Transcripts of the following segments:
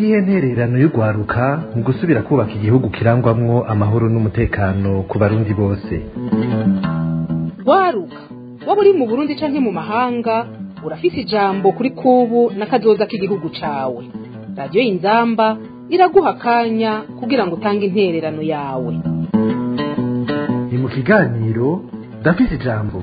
niyihe ntererano y'urwaruka mu gusubira kubaka igihugu kirangwamwo amahoro n'umutekano ku barundi bose rwaruka waba uri mu burundi canke mu mahanga urafise ijambo kuri kubu n'akazoza k'igihugu cawe radiyo inzamba iraguha akanya kugira ngo utange intererano yawe ni mu kiganiro ndafise ijambo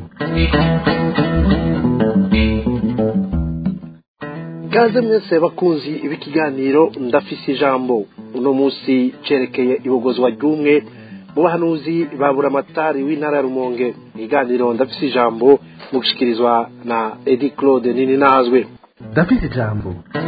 Kaze mwese bakunzi ibikiganiro ndafise ijambo uno musi cerekeye ibogozwa ry'umwe mu bahanuzi ba buramatari w'intara ya Rumonge ikiganiro ndafise ijambo mu gushikirizwa na Edi Claude nini nazwe ndafise ijambo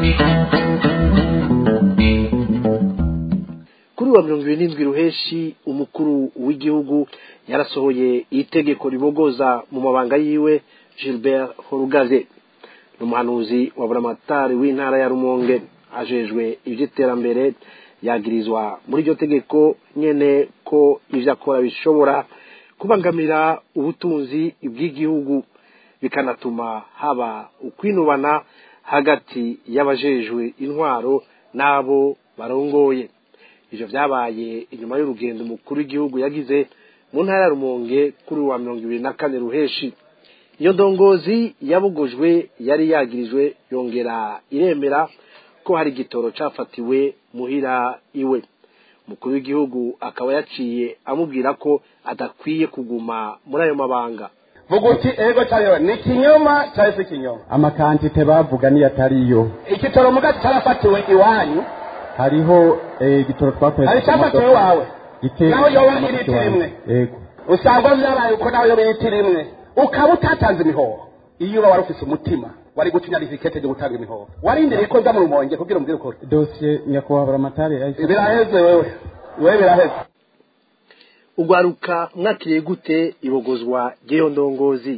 kuri wa mirongo ibiri n'indwi ruheshi umukuru w'igihugu yarasohoye itegeko ribogoza mu mabanga yiwe Gilbert Horugaze n'umuhanuzi wa buramatari w'intara ya Rumonge ajejwe ivy'iterambere yagirizwa muri iryo tegeko nyene ko ivyo akora bishobora kubangamira ubutunzi bw'igihugu bikanatuma haba ukwinubana hagati y'abajejwe intwaro n'abo barongoye ivyo vyabaye inyuma y'urugendo umukuru w'igihugu yagize mu ntara ya Rumonge kuri wa mirongo ibiri na kane ruheshi iyo ndongozi yabugujwe yari yagirijwe yongera iremera ko hari igitoro cafatiwe muhira iwe umukuru w'igihugu akaba yaciye amubwira ko adakwiye kuguma muri ayo mabanga vuga uti ego cyangwa ni ikinyoma cyangwa se ikinyoma amakantite bavuga niyo atariyo igitoro muga cyarafatiwe iwanyu hariho eh, igitoro twakoresha hari icyafatiwe wawe naho yoba iriti rimwe yego usanga vyabaye uko nawe yoba iriti rimwe ukaba utatanze imihoho iyo uba wari ufise umutima wari gucinya risikete ryo gutanga imihoho warindiriye ko nza mu rumonge kugira umbwire ukuri dosiye nyakubahwa buramatari yahise biraheze wewe wewe biraheze ugwaruka mwakiriye gute ibogozwa ry'iyo ndongozi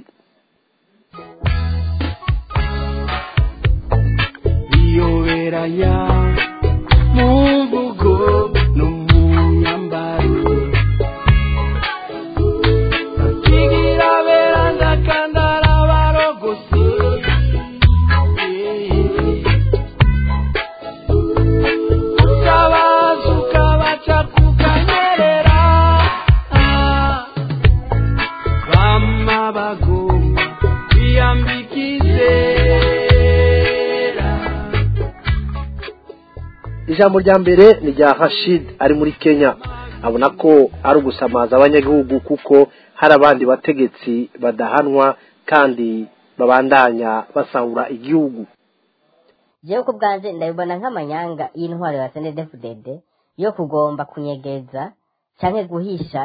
biyoberanya mu mvugo no mu myambaro bakigira beranda kandi ari abarogosi utabaza ukabaca kukanyerera bama bagomba kwiyambika izera ijambo rya mbere ni rya Rashid ari muri Kenya abona ko ari ugusamaza abanyagihugu kuko hari abandi bategetsi badahanwa kandi babandanya basahura igihugu jewe ku bwanje ndabibona nk'amanyanga y'intwaro ya senedefudede yo kugomba kunyegeza canke guhisha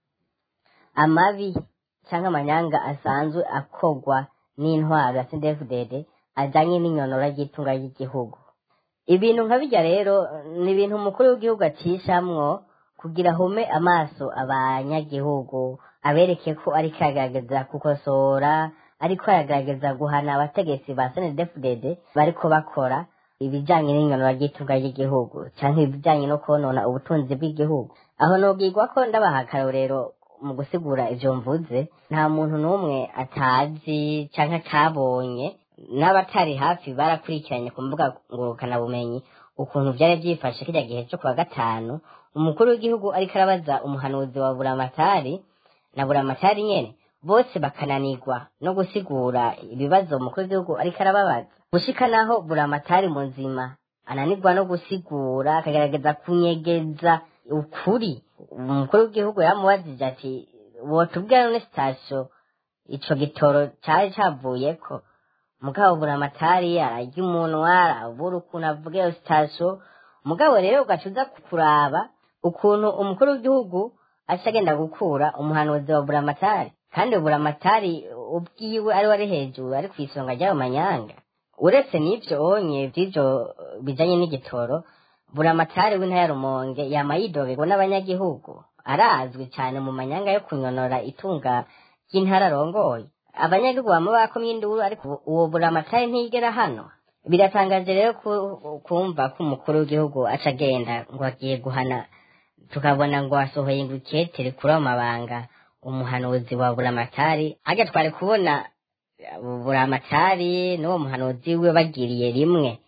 amabi canke amanyanga asanzwe akogwa n'intwaro ya senedefudede ajanye n'inyonora ry'itunga ry'igihugu ibintu nka bijya rero ni ibintu umukuru w'igihugu acishamwo kugira ahume amaso abanyagihugu abereke ko ariko aragerageza gukosora ariko aragerageza guhana abategetsi ba senedefudede bariko bakora ibijanye n'inyonora ry'itunga ry'igihugu canke ibijanye no konona ubutunzi bw'igihugu aho nobwirwa ko ndabaha akarorero mu gusigura ivyo mvuze nta muntu n'umwe atazi canke atabonye n'abatari hafi barakurikiranye ku mbuga ngurukanabumenyi ukuntu vyari vyifashe kirya gihe co kuwa gatanu umukuru w'igihugu ariko arabaza umuhanuzi wa buramatari na buramatari nyene bose bakananirwa no gusigura ibibazo umukuru w'igihugu ariko arababaza gushika naho buramatari muzima ananirwa no gusigura akagerageza kunyegeza ukuri umukuru w'igihugu yamubajije ati wotubwira none sitasiyo ico gitoro cari cavuyeko mugabo buramatari ararya umunwa arabura ukuntu avuga iyo sitasiyo mugabo rero ugaca uza kuraba ukuntu umukuru w'igihugu aca agenda gukura umuhanuzi wa buramatari kandi buramatari ubwiwe ari wari hejuru ari ku isonga ry'ayo manyanga uretse n'ivyo onye vy'ivyo bijanye n'igitoro buramatari w'intara ya rumonge yama yidogerwa n'abanyagihugu arazwi cyane mu manyanga yo kunyonora itunga ry'intara arongoye abanyagihugu bama bakomye induru ariko uwo buramatari ntiyigera hano biratangaje rero ku- kumva ko umukuru w'igihugu aca agenda ngo agiye guhana tukabona ngo asohoye ngo ikete rikura mu mabanga umuhanuzi wa buramatari harya twari kubona buramatari n'uwo muhanuzi we bagiriye rimwe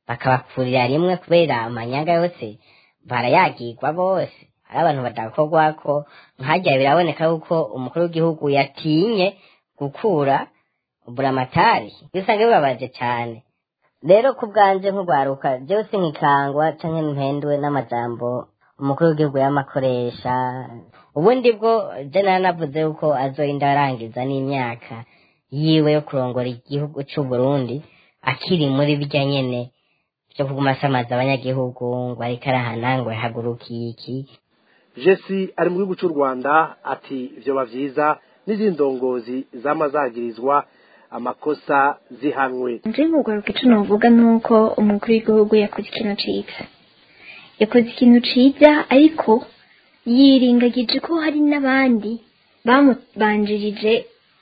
bakabakurira rimwe kubera amanyanga yose barayagirwa bose hari abantu badakorwako nkajya biraboneka yuko umukuru w'igihugu yatinye gukura buramatari usanga bibabaje cyane rero ku bwanje nk'urwaruka jewe sinkikangwa canke mpendwe n'amajambo umukuru w'igihugu yamakoresha ubundi bwo je naranavuze yuko azorinda arangiza n'imyaka yiwe yo kurongora igihugu c'u Burundi akiri muri birya nyene vyo kuguma asamaza abanyagihugu ngo ariko arahana ngo yahagurukiye iki jesi ari mu gihugu cy'u rwanda ati vyoba vyiza n'izindi ndongozi zama zagirizwa amakosa zihanwe nje mugaruka ico novuga nuko umukuru w'igihugu yakoze ikintu ciza yakoze ikintu ciza ariko yirengagije ko hari n'abandi bamubanjirije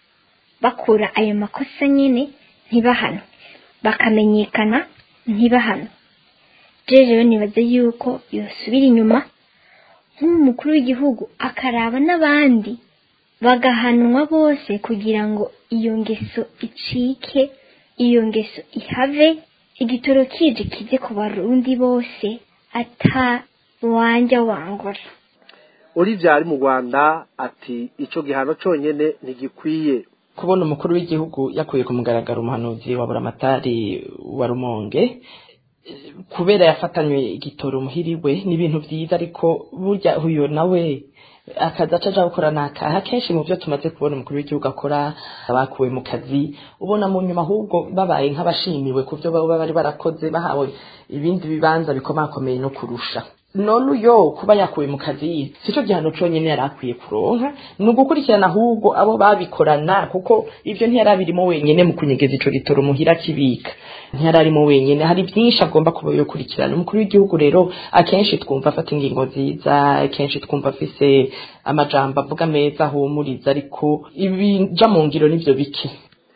bakora ayo makosa nyene ntibahanwe bakamenyekana ntibahanwe je rero nibaze yuko yosubira inyuma nk'umukuru w'igihugu akaraba n'abandi bagahanwa bose kugira ngo iyo ngeso icike iyo ngeso ihave igitoro kije kize ku barundi bose ata wanja wangura olivia ari mu rwanda ati ico gihano conyene ntigikwiye kubona umukuru w'igihugu yakuye ku mugaragaro umuhanuzi wa buramatari wa rumonge eh, kubera yafatanywe igitoro muhiriwe ni ibintu vyiza ariko burya uyo nawe akazi aca aja gukora nakaha kenshi mu vyo tumaze kubona umukuru w'igihugu akora abakuwe mu kazi ubona mu nyuma ahubwo babaye nk'abashimiwe ku vyo baba bari barakoze bahawe ibindi bibanza bikomakomeye no kurusha none uyo kuba yakuwe mu kazi sico gihano conyene yari akwiye kuronka ni ugukurikirana ahubwo abo babikorana kuko ivyo ntiyari abirimo wenyene mu kunyegeza ico gitoro muhira kibika ntiyari arimo wenyene hari vyinshi agomba kuba yokurikirana umukuru w'igihugu rero akenshi twumva afata ingingo nziza akenshi twumva afise amajambo avuga meza ahumuriza ariko ibija mu ngiro nivyo bike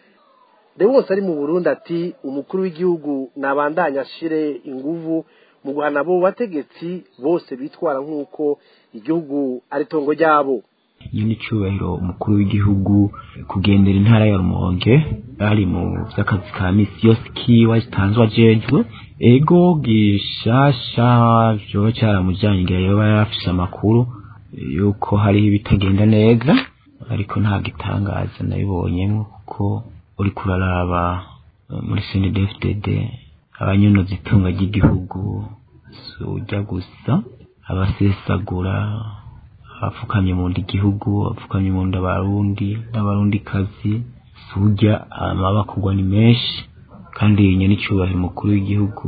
wose ari mu burundi ati umukuru w'igihugu nabandanya ashire inguvu mu guhana abo bategetsi bose bitwara nk'uko igihugu ari tongo ryabo nyine icyubahiro umukuru w'igihugu kugendera intara ya rumonge ari mu by'akazi ka misi yose kiwa gitanzwe ajejwe ego gishasha vyoba cyaramujyanye igihe yoba yarafise amakuru yuko hariho ibitagenda neza ariko nta gitangaza nabibonyemo kuko uriko uraraba eh, muri CNDD-FDD abanyonoza itunga ry'igihugu si ujya gusa abasesagura abapfukamye mu ndi gihugu abapfukamye mu nda abarundi n'abarundi kazi si ujya amabakugwa ni menshi kandi nyene icyubahiro umukuru w'igihugu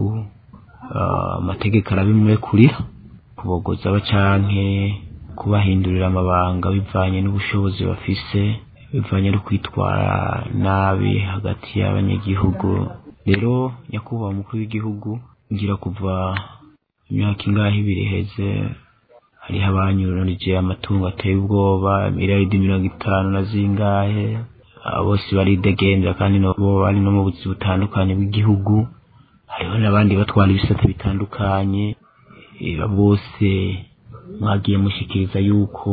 ah, amategeko arabimurekurira kubogoza aba canke kubahindurira amabanga bivanye n'ubushobozi bafise bivanye no kwitwara nabi hagati y'abanyagihugu rero nyakubahwa umukuru w'igihugu ngira kuva imyaka ingahe ibiri iheze hariho abanyuranije amatungo ateye ubwoba miliyaridi mirongo itanu na zingahe abo bose baridegendera kandi nabo bari no mu buzi butandukanye bw'igihugu hariho n'abandi batwara ibisate bitandukanye Eh, bose mwagiye mushikiriza yuko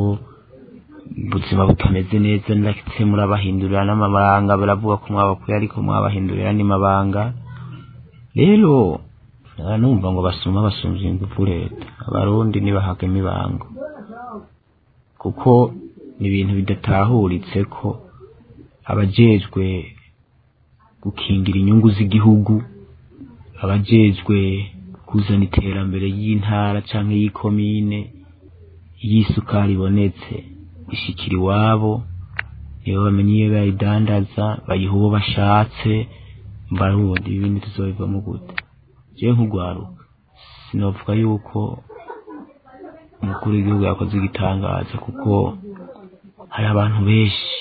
ubuzima butameze neza ndetse murabahindurira n'amabanga baravuga ko mwabakuye ariko mwabahindurira andi mabanga rero nkaba numva ngo basuma basumvye ingufu leta abarundi ntibahagemo ibanga kuko ni ibintu bidatahuritse ko abajejwe gukingira inyungu z'igihugu abajejwe kuzana iterambere y'intara canke y'ikomine y'isukari ibonetse ishikira iwabo nibo bamenye iyo bayidandaza bayiha uwo bashatse mbarundi ibindi tuzobivamo gute jewe nk'urwaruka sinovuga yuko umukuru w'igihugu yakoze igitangaza kuko hari abantu benshi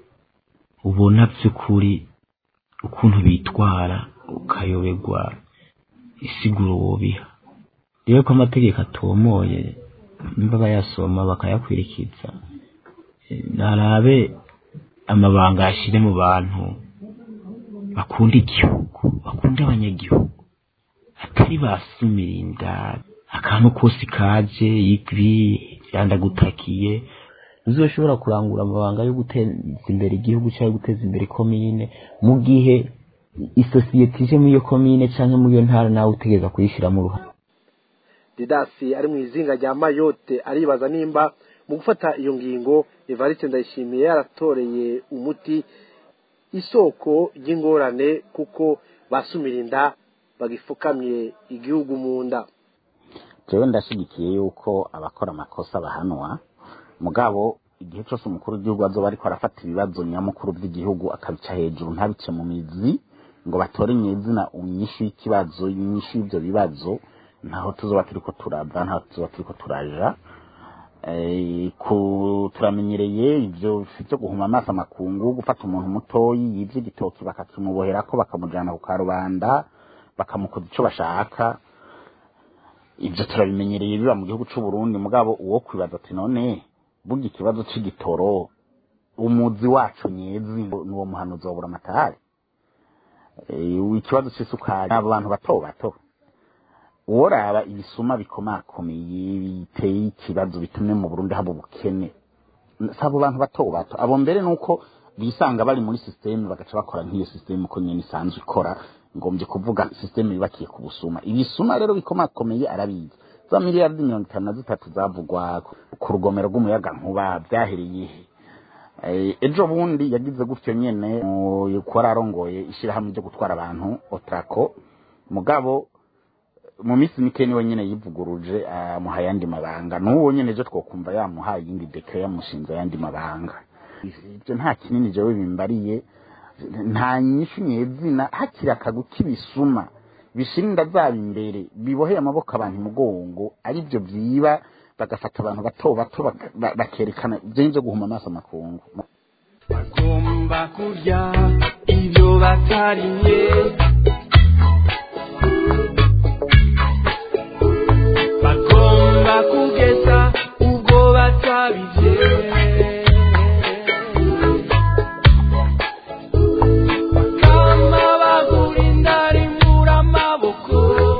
ubona by'ukuri ukuntu bitwara ukayoberwa isiguro wobiha rero ko amategeko atomoye nimba bayasoma bakayakwirikiza eh, narabe amabanga yashire mu bantu bakunda igihugu bakunda abanyagihugu atari basumira inda akantu kose kaje ibi vyandagutakiye uzoshobora kurangura amabanga yo guteza imbere igihugu cyangwa guteza imbere komine mu gihe isosiyete ije muri iyo komine cyangwa muri iyo ntara nawe utegereza kuyishyiramo uruhare didasi ari mu izinga rya mayote aribaza nimba mu gufata iyo ngingo evariste ndayishimiye yaratoreye umuti isoko ry'ingorane kuko basumira inda bagifukamye igihugu mu nda jewe ndashyigikiye yuko abakora amakosa bahanwa mugabo igihe cyose umukuru w'igihugu azoba ariko arafata ibibazo nyamukuru by'igihugu akabica hejuru ntabice mu mizi ngo batore nyezina inyishu y'ikibazo inyishu y'ibyo bibazo ntaho tuzoba turiko turava ntaho tuzoba turiko turaja Eh, ku- turamenyereye ivyo vyo guhuma amaso amakungu gufata umuntu mutoyi yivye igitoki bakakimuboherako bakamujana ku karubanda bakamukoza ico bashaka ivyo turabimenyereye biba mu gihugu c'u Burundi mugabo uwo kwibaza ati none burya ikibazo c'igitoro umuzi wacu nyezi nuwo muhanuzi wa buramatari Eh, ikibazo c'isukari abo bantu bato bato uworaba ibisuma bikomakomeye biteye ikibazo bitumye mu Burundi haba ubukene sabo bantu bato bato abo mbere nuko bisanga bari muri systeme bagaca bakora nk'iyo systeme uko nyene isanzwe ikora ngombye kuvuga systeme yubakiye ku busuma ibisuma rero bikomakomeye arabizi za miliyardi mirongo itanu na zitatu zavugwa ku rugomero rw'umuyaga nkuba byahereye he Eh, ejo bundi yagize gutyo nyene mu- kuba ararongoye ishirahamwe ryo gutwara abantu otrako mugabo mu minsi mike niwe nyene yivuguruje amuha ayandi mabanga n'uwo nyene ejo twokumva yamuhaye iyindi deke yamushinze ayandi mabanga ibyo nta kinini jewe bimbariye nta nyishu nyezina hakiri akagu k'ibisuma bishira inda zabo imbere biboheye amaboko abantu imugongo aribyo vyiba bagafata abantu bato bato baka- ba- bakerekana ivyo nivyo guhuma amaso amakungu bagomba kurya ibyo batariye bagomba kugeza ubwo batabije bakama bagura indari mura amaboko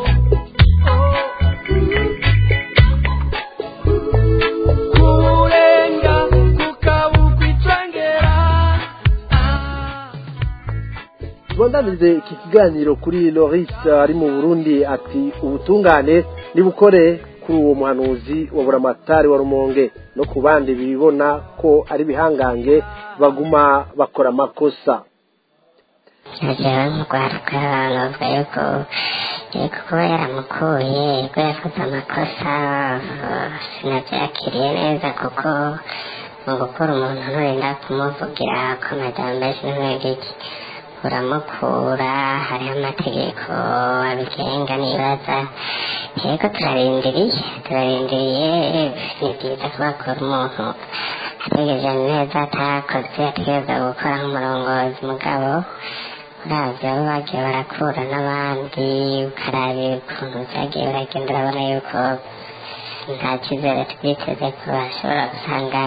kurenga kukabukwa icengera tubandanize iki kiganiro kuri loris ari mu burundi ati ubutungane nibukore kuri uwo muhanuzi wa buramatari wa rumonge no ku bandi bibona ko ari bihangange baguma bakora amakosa jewe mugwaruka bavuga yuko yuko kuba yaramukuye ko yakoze amakosa sinabyakiriye neza kuko mu gukora umuntu nturinda kumuvugira ko amajambo sinwegiki uramukura hariho amategeko abigenga nibaza yego turarindiriye turarindiriye ni byiza kubakora umuntu ategereje neza atakoze ategereza gukora nk'umurongozi mugabo uravye abo bagiye barakura n'abandi ukaraba ukuntu vyagiye uragenda urabona yuko nta cyizere twiteze ko bashobora gusanga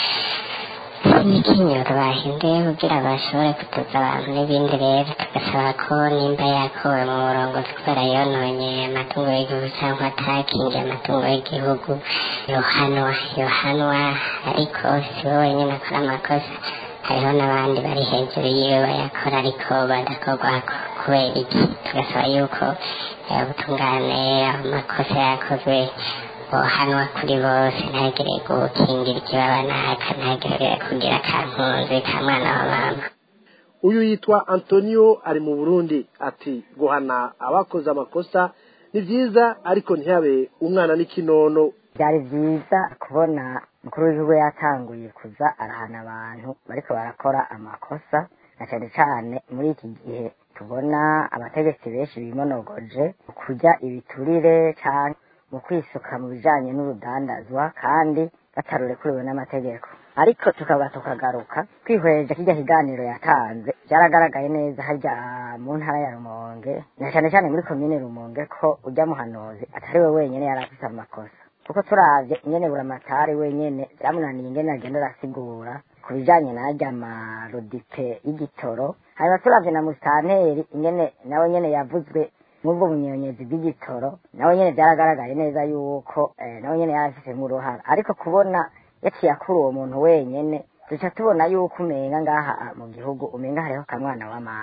imikinyuro bahinduye kugira bashobore kutuza abantu n'ibindi rero tugasaba ko nimba yakuwe mu burongozi kubera yononye amatungo y'igihugu cyangwa atakingiye amatungo y'igihugu yohanwa yohanwa ariko si we wenyine akora amakosa hariho n'abandi bari hejuru yiwe bayakora ariko badakorwako kubera iki tugasaba yuko eh, ubutungane amakosa yakozwe bohanwa kuri bose ntagire gukingira ikibaba naka ntagire kugira akankunzi ka mwana wa mama uyu yitwa antonio ari mu burundi ati guhana abakoze amakosa ni byiza ariko ntihabe umwana n'ikinono byari byiza kubona umukuru w'igihugu yatanguye kuza arahana abantu bariko barakora amakosa na cyane cyane muri iki gihe tubona abategetsi benshi bimonogoje mu kurya ibiturire cyane mu kwisuka mu bijanye n'urudandazwa kandi batarurekuriwe n'amategeko ariko tukaba tukagaruka twihweje kirya kiganiro yatanze byaragaragaye neza harya mu ntara ya rumonge na cyane cyane muri komine rumonge ko ujya muhanuzi atari we wenyine yari afite amakosa kuko turavye ingene buramatari wenyene byamunaniye ingene agenda arasigura ku bijanye n'arya marodipe y'igitoro hanyuma turavye na musitanteri ingene nawe nyene yavuzwe nk'ubwo bunyonyezi bw'igitoro nawe nyene byaragaragaye neza yuko eh, nawe nyene yari afitemo uruhara ariko kubona yaciye akura uwo muntu wenyene duca tubona yuko umenga ngaha ah, mu gihugu umenga hariho kamwana wa mama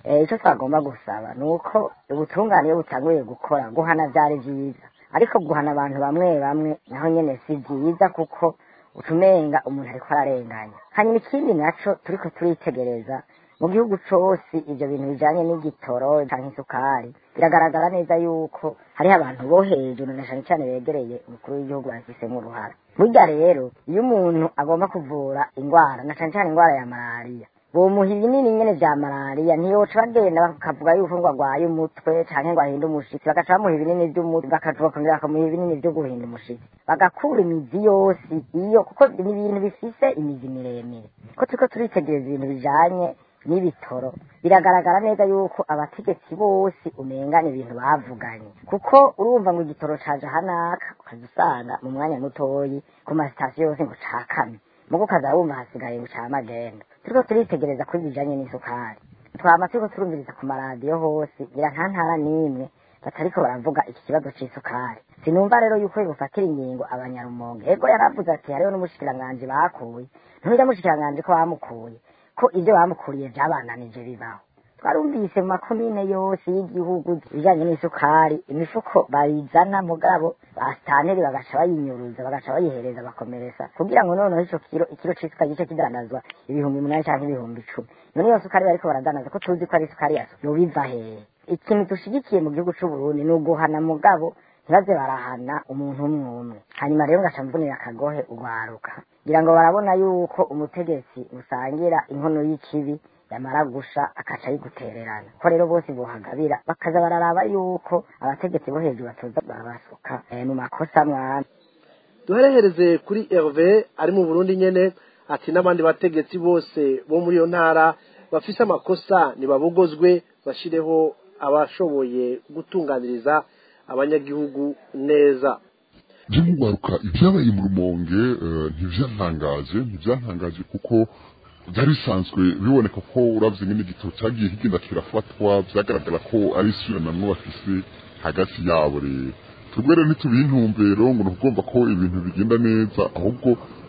Eh, icyo twagomba gusaba ni uko ubutungane iyo butanguye gukora guhana byari byiza ariko guhana abantu bamwe bamwe naho nyene si byiza kuko utumenga umuntu ariko ararenganya hanyuma ikindi naco turiko turitegereza mu gihugu cose ivyo bintu bijanye n'igitoro canke isukari biragaragara neza yuko hariho abantu bo hejuru na cane cane begereye umukuru w'igihugu babifisemo uruhara burya rero iyo umuntu agomba kuvura ingwara na cane cane ingwara ya malariya bomuha ibinini nyene vya malariya ntiyoca bagenda bakavuga yuko ngo agwaye umutwe canke ngo ahinde umushitsi bagaca bamuha ibinini vy'umutwe bakaca bakongera bakamuha ibinini vyo guhinda umushitsi bagakura imizi yose iyo kuko ni ibintu bifise imizi miremire ko turiko turitegereza ibintu bijanye n'ibitoro biragaragara neza yuko abategetsi bose umenga ni ibintu bavuganye kuko urumva ngo igitoro caje hanaka ukaza usanga mu mwanya mutoyi ku masitasiyo yose ngo cakame mugo ukaza wumva hasigaye ngo ca magenda turiko turitegereza kuri bijanye n'isukari twama turiko turumviriza ku maradiyo hose ngira nta ntara n'imwe batariko baravuga iki kibazo c'isukari sinumva rero yuko bibufatira ingingo abanyarumonge ego yaravuze ati hariho n'umushikiranganji bakuye ntuja mushikiranganji ko bamukuye ko ivyo bamukuriye vyabananije bibaho twarumvise mu makomine yose y'igihugu ibijanye n'isukari imifuko bayizana mugabo basitanteri bagaca bayinyuruza bagaca bayihereza bakomeresa kugira ngo noneho ico kiro ikiro c'isukari gice kidandazwa ibihumbi umunani canke ibihumbi icumi none iyo sukari bariko baradanaza ko tuzi ko ari isukari yaso yobiva hehe ikintu dushigikiye mu gihugu c'uburundi ni uguhana mugabo ntibaze barahana umuntu umwe umwe hanyuma rero ngaca mvunira akagohe ugwaruka ngira ngo barabona yuko umutegetsi usangira inkono y'ikibi yamara gusha akaca ayigutererana ko rero bose bohagabira bakaza bararaba yuko abategetsi bo hejuru batoza barabasuka eh, mu makosa mwana duherehereze kuri herve ari mu burundi nyene ati n'abandi bategetsi bose bo muri iyo ntara bafise amakosa ntibabogozwe bashireho abashoboye gutunganiriza abanyagihugu neza by'umwihariko ibyabaye mu rumonge eh, ntibyantangaje ntibyantangaje kuko byari bisanzwe biboneka ko uravye nyene igitoro cyagiye kigenda kirafatwa vyagaragara ko ari isubiranamwo bafise hagati yabo rero twebwe rero ntitubintumbero ngo nukugomba ko ibintu bigenda neza ahubwo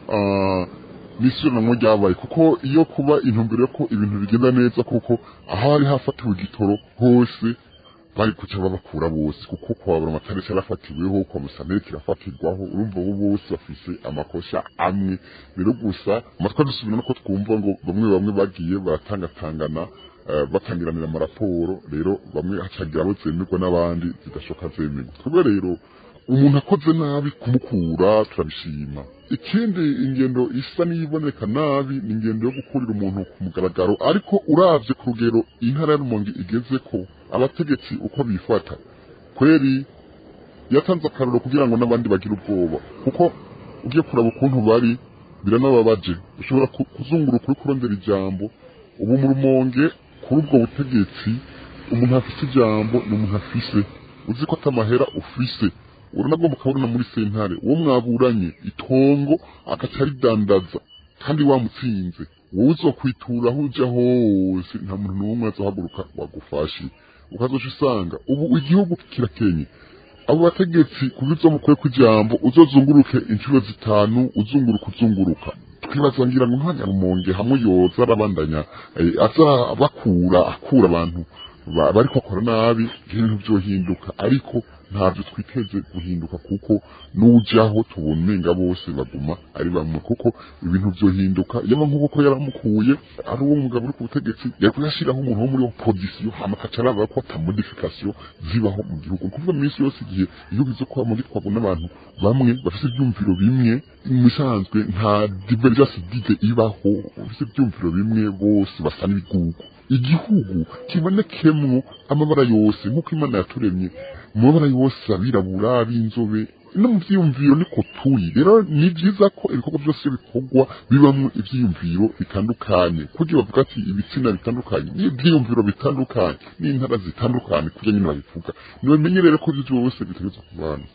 ah, n'isubiranamwo ryabaye kuko iyo kuba intumbero yo ko ibintu bigenda neza kuko aho hari hafatiwe igitoro hose bari kuca babakura bose kuko kwabura amatara cyarafatiweho kwa musantere kirafatirwaho urumva bo bose bafise amakosa amwe rero gusa amatwa dusubira no ko twumva ngo bamwe bamwe bagiye baratangatangana eh, batangiranira amaraporo rero bamwe hacagira abo zemerwa n'abandi zidashoka zemerwa twebwe rero umuntu akoze nabi kumukura turabishima ikindi ingendo isa n'iyiboneka nabi ni ingendo yo gukurira umuntu ku mugaragaro ariko uravye ku rugero intara ya rumonge igeze ko abategetsi uko bifata kweri yatanze akaroro kugira ngo n'abandi bagire ubwoba kuko ugiye kuraba ukuntu bari biranababaje ushobora ku- kuzunguruka uri kurondera ijambo ubu mu rumonge kuri ubwo butegetsi umuntu afise ijambo ni umuntu afise uzi ko atamahera ufise uranagomba ukabona muri sentare uwo mwaburanye itongo agaca aridandaza kandi wamutsinze wowe uzokwitura aho uja hose nta muntu n'umwe azohaguruka wagufashe ukazoca usanga ubu igihugu kirakenye abo bategetsi kubivyo mukwiye kw'ijambo uzozunguruke inshuro zitanu uzunguruka uzunguruka twibaza ngira ngo ntanyarumonge hamwe yoza arabandanya eh, aza bakura akura abantu ba- bariko akora nabi ibintu vyohinduka ariko ntabyo twiteze guhinduka kuko n'ujaho tubona umenga bose baguma ari bamwe kuko ibintu vyohinduka yaba nk'uko ko yaramukuye ari uwo mugabo uri ku butegetsi yari kuyashiraho umuntu wo muri opozisiyo hama akaca araba ko ata modification zibaho mu gihugu ni kuvuga iminsi yose igihe iyo bize ko muri twabona abantu bamwe bafise ivyumviro bimwe mu bisanzwe nta divergence d'ide ibaho bafise ivyumviro bimwe bose basa n'ibigugu igihugu kibonekemwo amabara yose nk'uko imana yaturemye mu mabara yose abirabura ab'inzobe no mu vyiyumviro niko turi rero ni vyiza ko ibikorwa vyose bikorwa bibamwo ivyiyumviro bitandukanye kugira bavuga ati ibitsina bitandukanye n'ivyiyumviro bitandukanye n'intara zitandukanye kurya nyine babivuga nibamenye rero ko ivyo vyose bitegerezwa kubana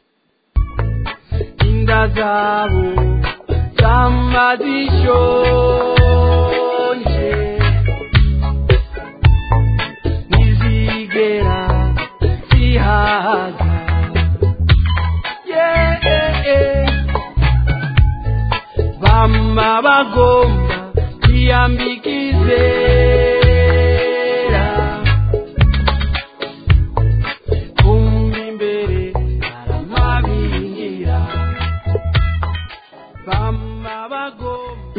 inda zabo zama zishonje ntizigera zihaga Yeah. bama bagomba kwiyambika izera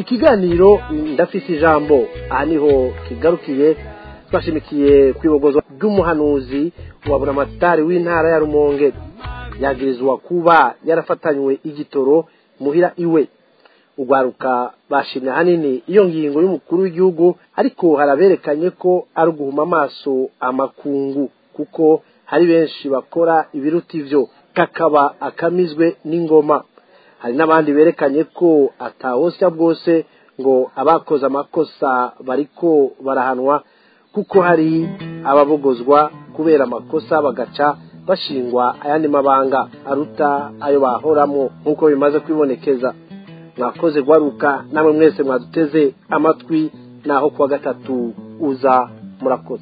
ikiganiro ndafise ijambo aha niho kigarukiye twashimikiye ku ibogozo ry'umuhanuzi wa buramatari w'intara ya rumonge yagirizwa kuba yarafatanywe igitoro muhira iwe ugwaruka bashimye ahanini iyo ngingo y'umukuru w'igihugu ariko haraberekanye ko ari uguhuma amaso amakungu kuko hari benshi bakora ibiruta ivyo kakaba akamizwe n'ingoma hari n'abandi berekanye ko atawosya bwose ngo abakoze amakosa bariko barahanwa kuko hari ababogozwa kubera amakosa bagaca bashingwa ayandi mabanga aruta ayo bahoramwo nk'uko bimaze kwibonekeza mwakoze guharuka namwe mwese mwaduteze amatwi naho kuwa gatatu uza murakoze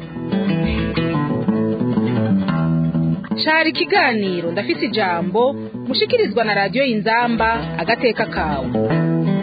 cari ikiganiro ndafise ijambo mushikirizwa na radiyo y'inzamba agateka kawe